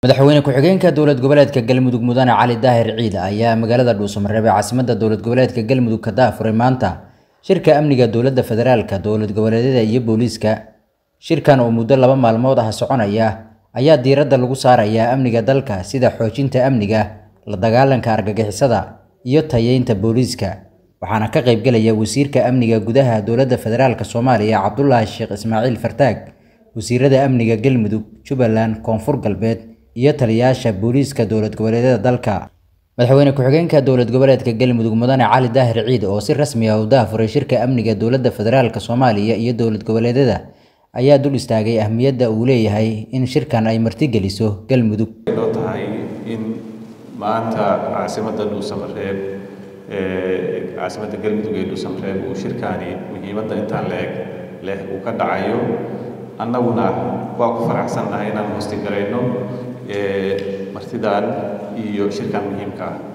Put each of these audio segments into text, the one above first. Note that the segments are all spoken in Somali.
madaxweyne ku-xigeenka dowlad goboleedka galmudug mudane cali daahir ciid ayaa magaalada dhuusamareeb ee caasimada dowlad goboleedka galmudug ka daafuray maanta shirka amniga dowladda federaalka dowlad goboleedyada iyo booliiska shirkan oo muddo laba maalmood ah soconaya ayaa diiradda lagu saarayaa amniga dalka sida xoojinta amniga la dagaalanka argagixisada iyo tayeynta booliiska waxaana ka qaybgelaya wasiirka amniga gudaha dowladda federaalk soomaaliya cabdulaahi sheekh ismaaciil fartaag wasiirada amniga galmudug jubbaland koonfur galbeed iyo taliyayaasha booliiska dowlad goboleedyada dalka madaxweyne ku-xigeenka dowlad goboleedka galmudug mudane cali daahir ciid oo si rasmi ah u daafuray shirka amniga dowladda federaalk soomaaliya iyo dowlad goboleedyada ayaa dul istaagay ahmiyadda uu leeyahay in shirkan ay martigeliso galmudug loo tahay in maanta caasimadda dhuusamareeb caasimadda galmudug ee dhuusamareeb uu shirkaani muhiimadda intaan leeg leh uu ka dhacayo annaguna waa ku faraxsannahay inaan hoosti garayno martidan iyo shirkan muhiimka ah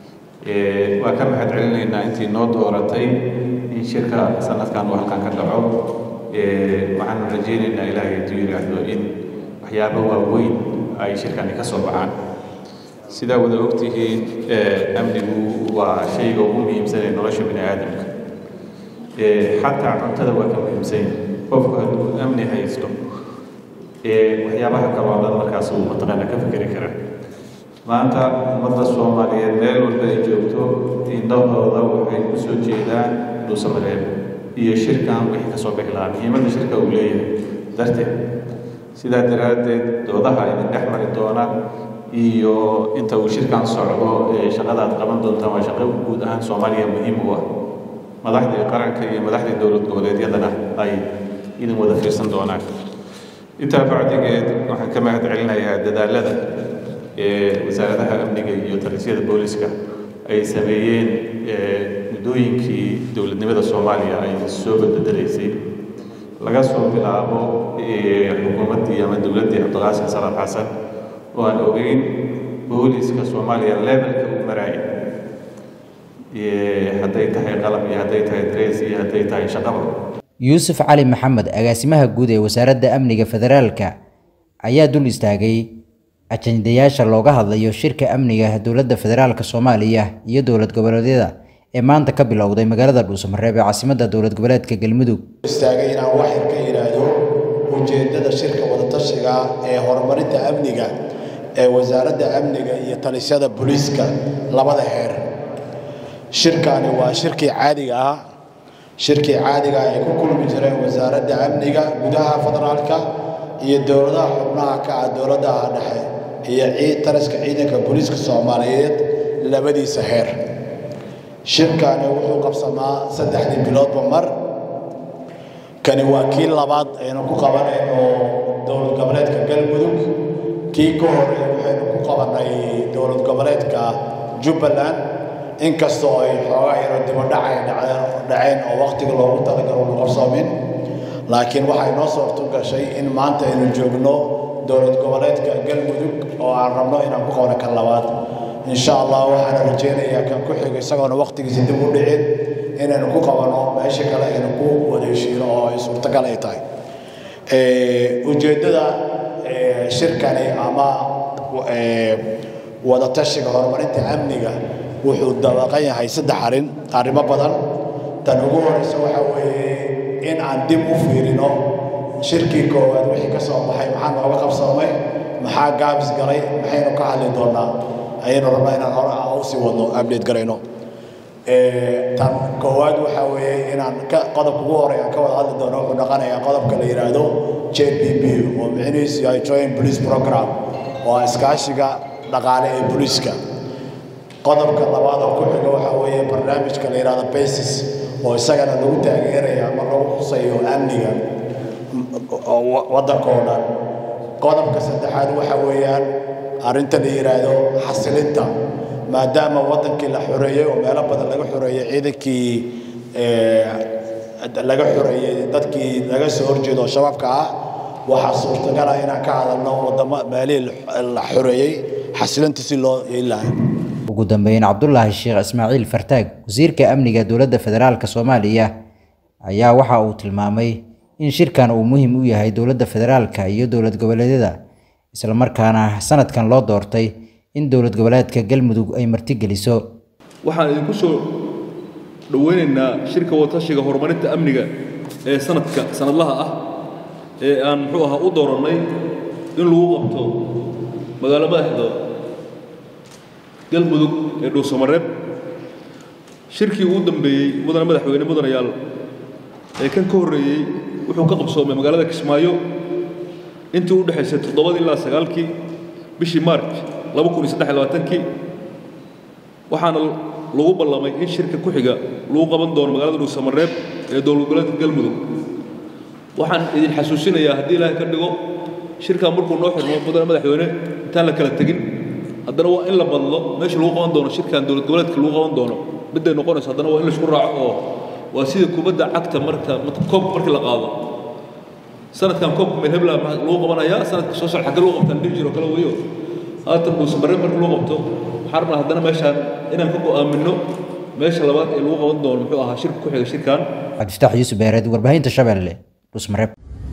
waa ka mahad celinaynaa intii noo dooratay in shirka sanadkan uu halkan ka dhaco waxaanu rajaynaynaa ilaahay hadduu yidhaahdo in waxyaabo waaweyn ay shirkani ka soo baxaan sidaa wada ogtihiin amnigu waa shayga ugu muhiimsan ee nolosha bini aadamka xataa cuntada waa ka muhiimsan qofku hadduu amni haysto waxyaabaha kale oo dhan markaas uu mataqaana ka fikeri kara maanta ummadda soomaaliyeed meel walba ay joogto indhahooda waxay ku soo jeedaan dhuusamareeb iyo shirkan wixii kasoo bixi lahaa muhiimadda shirka uu leeyahay darteed sidaa daraaddeed doodaha idin dhex mari doona iyo inta uu shirkan socdo ee shaqada aad qaban doontaan waa shaqo guud ahaan soomaaliya muhiim u ah madaxdii qaranka iyo madaxdii dowlad goboleedyadana ay idin wada fiirsan doonaan intaa bacdigeed waxaan ka mahad celinayaa dadaalada ee wasaaradaha amniga iyo talisyada booliska ay sameeyeen muddooyinkii dowladnimada soomaaliya ay soo badbedelaysay laga soo bilaabo xukuumaddii ama dowladdii cabdiqaasim salaad xasan oo aan ogeyn booliska soomaaliya levelka uu maraaya hadday tahay qalab iyo hadday tahay dress iyo hadday tahay shaqaba yuusuf cali maxamed agaasimaha guud ee wasaaradda amniga federaalka ayaa dul istaagay ajandayaasha looga hadlayo shirka amniga dowladda federaalk soomaaliya iyo dowlad goboleedyada ee maanta ka bilowday magaalada dhuusamareeb ee caasimadda dowlad goboleedka galmudug istaagay inaan waxyar ka yidhaahdo ujeeddada shirka wadatashiga ee horumarinta amniga ee wasaaradda amniga iyo talisyada booliiska labada heer shirkani waa shirkii caadiga ah shirkii caadiga ay ku kulmi jireen wasaaradda amniga gudaha federaalka iyo dowladaha xubnaha ka ah dowladaha dhexe iyo ciid taliska ciidanka booliiska soomaaliyeed labadiisa heer shirkani wuxuu qabsamaa saddexdii biloodba mar kani waa kii labaad aynu ku qabanayno dowlad goboleedka galmudug kii ka horey waxaynu ku qabanay dowlad goboleedka jubbaland inkastoo ay xoogaa yaro dibadhacay dhaceen oo wakhtiga loogu talagalo nu qabsoomin laakiin waxay noo suurto gashay in maanta aynu joogno dowlad goboleedka galmudug oo aan rabno inaan ku qabno kan labaad insha allah waxaana rajaynayaa kan ku xigo isagoona wakhtigiisa dib u dhicin inaynu ku qabanno meesha kale aynu ku wadeeshiino oo ay suurtagal ay tahay ujeeddada shirkani ama wadatashiga horumarinta amniga wuxuu dabaqan yahay saddex arrin arrimo badan tan ugu horeysa waxa weeye in aan dib u fiirino shirkii koowaad wixii ka soo baxay maxaa nooga qabsoomay maxaa gaabis galay maxaynu ka hadli doonaa ayaynu rabnaa inaan hore u sii wadno update garayno tan koowaad waxa weeye inaan qodobka ugu horey aan ka wada hadli doono wuxuu dhaqanayaa qodobka la yidhaahdo j p p oo micnihiisu yahay joint police program oo iskaashiga dhaqaale ee booliiska qodobka labaad oo ku xiga waxa weeye barnaamijka la yidhahdo basis oo isagana lagu taageerayo ama lagu xusayo amniga waddankoo dhan qodobka saddexaad waxa weeyaan arrinta la yidhaahdo xasilinta maadaama waddankii la xoreeyey oo meelo badan laga xoreeyey ciidankii laga xoreeyey dadkii laga soo horjeedo oo shabaabka ah waxaa suurtagala inaan ka hadalno wadamo meelihii la xoreeyey xasilinta si loo yeelahay ugu dambeyn cabdulaahi sheekh ismaaciil fartaag wasiirka amniga dowladda federaalk soomaaliya ayaa waxa uu tilmaamay in shirkan uu muhiim u yahay dowladda federaalka iyo dowlad goboleedyada islamarkaana sanadkan loo doortay in dowlad goboleedka galmudug ay martigeliso waxaan idinku soo dhoweynaynaa shirka wadatashiga horumarinta amniga ee sanadka sanadlaha ah ee aan muxuu ahaa u doorannay in lagu qabto magaalo madaxda galmudug ee dhuusamareeb shirkii ugu dambeeyey mudane madaxweyne mudanayaal ee kan ka horreeyey wuxuu ka qabsoomay magaalada kismaayo intii u dhexaysay toddobadii ilaa sagaalkii bishii maarj laba kun iyo saddex iyo labaatankii waxaana lagu ballamay in shirka ku xiga lagu qaban doono magaalada dhuusamareeb ee dowlad goboleedka galmudug waxaan idin xasuusinayaa haddii ilaahay ka dhigo shirkan markuu noo xirmo mudane madaxweyne intaan la kala tegin haddana waa in la badlo meesha lagu qaban doono shirkan dowlad goboleedka lagu qaban doono midday noqonayso haddana waa in laisku raaco oo waa sida kubadda cagta marka koob markii la qaado sanadkan koobka meel hebla lagu qabanayaa sanadka soo socda xagge lagu qabtaan dhihi jiro kale weyo haatan dhuusamareeb marka lagu qabto waxaan rabnaa haddana meeshaan inaan ka go'aaminno meesha labaad ee lagu qaban doono muxuu ahaa shirka ku xiga shirkan cabdifataax yuusuf beereed warbaahinta shabeelle dhuusmareeb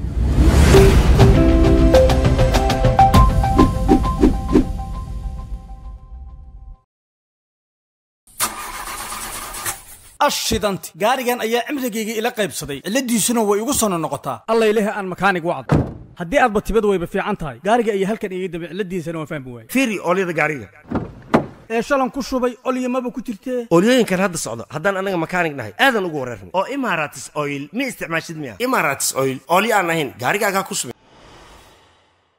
ashidanti gaarigan ayaa cimrigayga ila qaybsaday cilladiisuna way igu sono noqotaa alla ilahi aan makaanig wacd haddii aadba tibad wayba fiican tahay gaariga ayaa halkan iga dambe cilladiisana waan fahmi waayey fiiri oolyada gaariga ee shalan ku shubay olyamaba ku jirtee oolyooyinkan hadda socdo haddaan annaga makaanig nahay aadan ugu wareernay oo imaratis oil ma isticmaashid miya imaratis oil oolyo aan ahayn gaarigaagaa ku subin